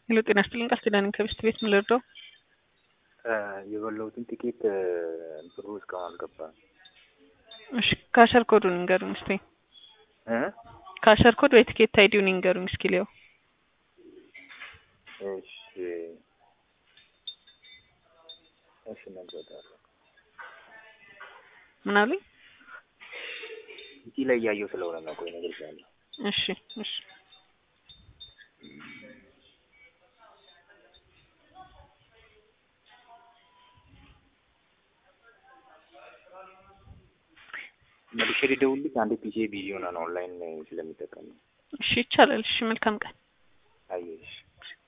ሄሎ ጤና ይስጥልኝ ቃል ኪዳን ከብስት ቤት ምን ልርዳው? የበላሁትን ጥቂት ብሩ እስካሁን አልገባም። እሺ ካሸር ኮዱን ንገሩኝ እስቲ። እ ካሸር ኮድ ወይ ትኬት አይዲውን ንገሩኝ እስኪ ሊያው እሺ እሺ እነግርዎታለሁ። ምን አሉኝ? እዚህ ላይ እያየሁ ስለሆነ ነው። ቆይ እነግርሻለሁ። እሺ እሺ መልሼ ልደውልልሽ። አንዴ ፒሲ ቢዚ ሆና ነው ኦንላይን ስለሚጠቀም ነው። እሺ ይቻላል። እሺ መልካም ቀን። አየሽ